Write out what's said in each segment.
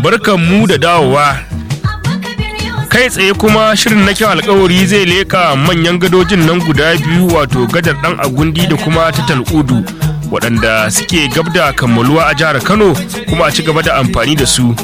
barkan mu da dawowa kai tsaye kuma shirin na kyau alkawari zai leka manyan gadojin nan guda biyu wato gadar dan agundi da kuma ta tal'udu waɗanda suke gab da kammaluwa a jihar kano kuma a ci gaba da amfani da su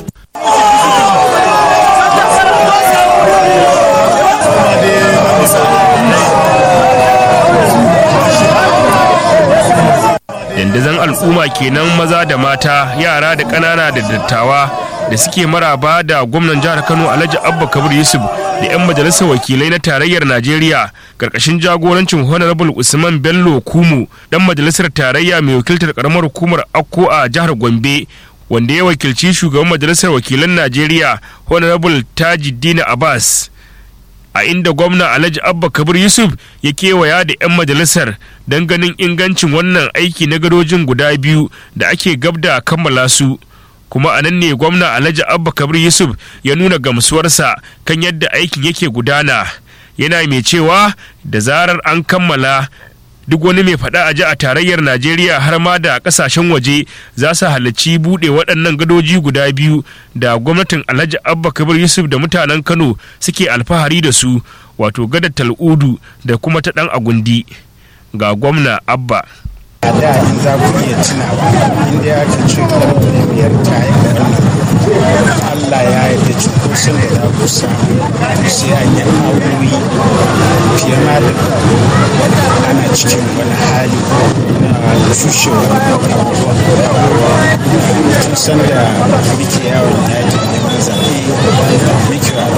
dandazon al'umma kenan maza da mata yara da ƙanana da dattawa da suke maraba da gwamnan jihar kano alhaji abba kabir yusuf da 'yan majalisar wakilai na tarayyar najeriya karkashin jagorancin honorable usman bello kumu dan majalisar tarayya mai wakiltar karamar hukumar akko a jihar gombe wanda ya wakilci shugaban majalisar wakilan najeriya honorable tajiddin abbas a inda gwamna alhaji abba kabir yusuf ya kewaya da 'yan majalisar don ganin ingancin wannan aiki na gadojin guda biyu da ake gab da kammala su kuma a nan ne gwamna alhaji abba kabir yusuf ya nuna gamsuwarsa kan yadda aikin yake gudana yana mai cewa da zarar an kammala duk wani mai faɗa a ji a tarayyar najeriya har ma da ƙasashen waje za su halarci buɗe waɗannan gadoji guda biyu da gwamnatin alhaji abba kabir yusuf da mutanen kano suke alfahari da su wato gadar tal'udu da kuma ta ɗan agundi ga gwamna abba a da in za ku iya tunawa inda ya ka ce karfe biyar ta yi Allah ya yi da cunkoson da za ku samu sai an yi awoyi fiye ma da ana cikin wani hali na fushewar abubuwa tun san da muke yawon yakin neman zaɓe muke wa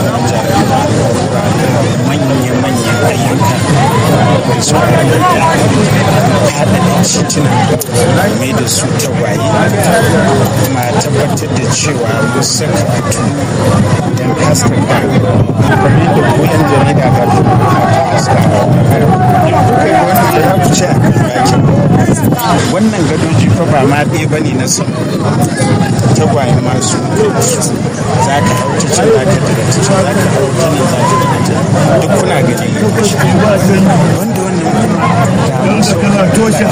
manya-manyan ayyuka da su haɗa tituna mai da su tagwaye kuma tabbatar da cewa mun saka fito don haskaka kamar da koyan jarida ga wannan gadoji fa ba ma ɗaya ba ne na son tagwaye masu za ka hau ta can za ka daga ta can za ka hau ta nan za ka daga ta duk kuna gani wanda wannan toshe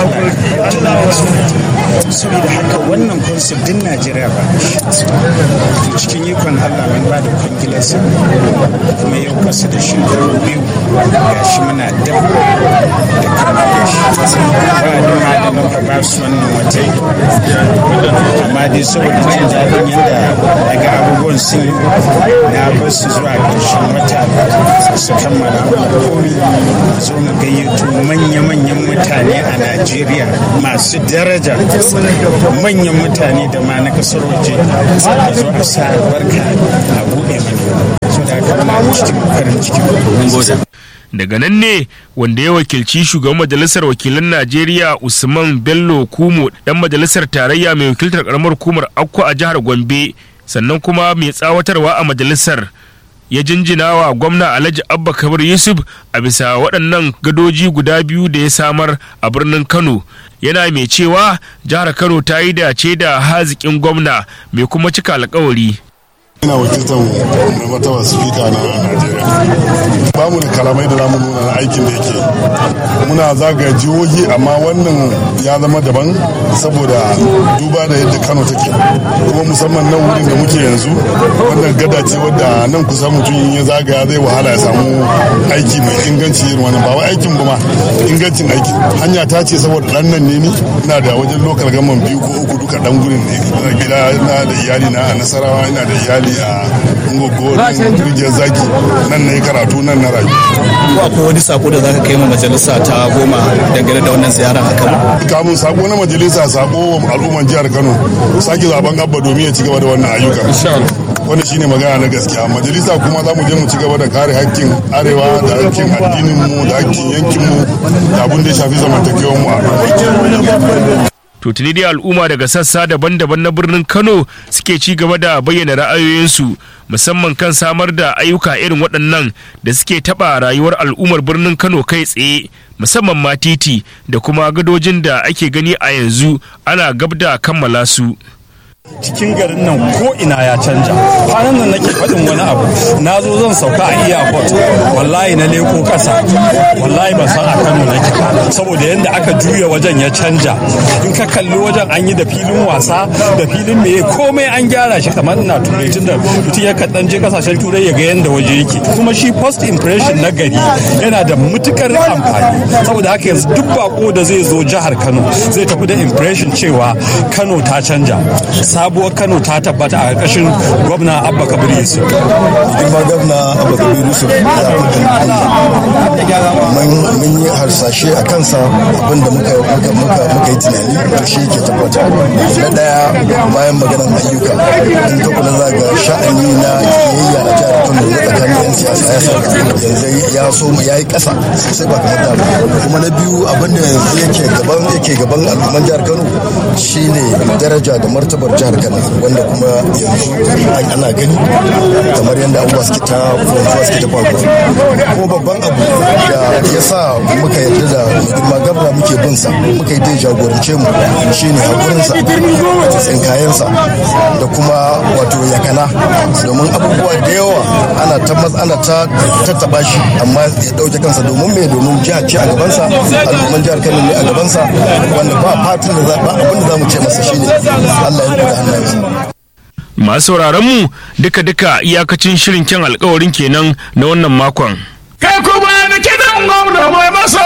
saboda haka wannan concept din najeriya ba to cikin ikon allah mun ba da kwangilarsa kuma yau kasa da shekaru biyu ga shi muna dab da kammala shi ba da ma da muka ba su wannan wata amma dai saboda jin daɗin yadda daga abubuwan sun yi na bar su zuwa ƙarshen wata su kammala mana komi zo mu gayyato manya-manyan mutane a najeriya masu daraja manyan mutane da ma na kasar waje a zo a sa barka a buɗe mana su da aka cikin farin ciki daga nan ne wanda ya wakilci shugaban majalisar wakilan najeriya usman bello kumo dan majalisar tarayya mai wakiltar karamar hukumar akko a jihar gombe sannan kuma mai tsawatarwa a majalisar ya jinjina wa gwamna alhaji abba kabir yusuf a bisa waɗannan gadoji guda biyu da ya samar a birnin kano yana mai cewa jihar kano ta yi dace da haziƙin gwamna mai kuma cika alkawari ina wakiltar mai martaba spika na najeriya ba mu da kalamai da zamu nuna na aikin da yake muna zagaya jihohi amma wannan ya zama daban saboda duba da yadda kano take kuma musamman nan wurin da muke yanzu wannan gada ce wadda nan kusa mutum in ya zagaya zai wahala ya samu aiki mai inganci irin wannan ba wai aikin ba ma ingancin aiki hanya ta ce saboda dan nan ne ni ina da wajen lokal gaman biyu ko uku duka dan gurin ne gida ina da iyali na a nasarawa ina da iyali a ngogo rijiyar zaki nan na yi karatu nan na rayu. Ko akwai wani sako da zaka kai ma majalisa ta goma dangane da wannan ziyara a Kano? Kamun sako na majalisa sako wa al'umman jihar Kano sake zaben abba domin ya ci gaba da wannan ayyuka. wanda shine magana na gaskiya majalisa kuma za mu je mu ci gaba da kare hakkin arewa da hakkin addinin mu da hakkin yankin mu da abin da ya shafi zamantakewar mu a to tuni dai al'umma daga sassa daban-daban na birnin kano suke ci gaba da bayyana ra'ayoyinsu musamman kan samar da ayyuka irin waɗannan da suke taɓa rayuwar al'ummar birnin kano kai tsaye musamman ma titi da kuma gadojin da ake gani a yanzu ana gab da kammala su cikin garin nan ko ina ya canja kwanan nan nake faɗin wani abu na zo zan sauka a airport wallahi na leko ƙasa wallahi ban san a kano nake ba saboda yadda aka juya wajen ya canja in ka kalli wajen an yi da filin wasa da filin meye komai an gyara shi kamar ina turai tunda mutum ya kaɗan je kasashen turai ya ga yadda waje yake kuma shi first impression na gari yana da matukar amfani saboda haka yanzu duk bako da zai zo jihar kano zai tafi da impression cewa kano ta canja sabuwar kano ta tabbata a ƙarƙashin gwamna abba kabir yusuf girma gwamna abba kabir yusuf mun yi harsashe a kansa abinda muka yi tunani to shi ke tabbata na daya bayan maganar ayyuka in ka kula za ga sha'ani na kiyayya a jihar kano na tsakanin yan siyasa ya sa yanzu ya so ya yi ƙasa sosai ba kamar da kuma na biyu abinda yanzu yake gaban yake gaban al'umman jihar kano shine daraja da martabar jihar kano wanda kuma yanzu ana gani kamar yadda abubuwa suke ta faruwa suke ta faruwa ko babban abu da ya sa muka yarda da girma gabra muke bin sa muka yi dai jagorance mu shine hakurinsa da tsinkayensa da kuma wato yakana domin abubuwa da yawa ana ta ana ta tattaba shi amma ya dauke kansa domin me domin jihar ce a gabansa al'umman jihar Kano ne a gabansa wanda ba fatan da ba abin da za mu ce masa shine Allah ya rubuta hannayensa masu sauraron mu duka-duka iyakacin shirin kyan alkawarin kenan na wannan makon. Kai kuma da kidan gwamna mai masa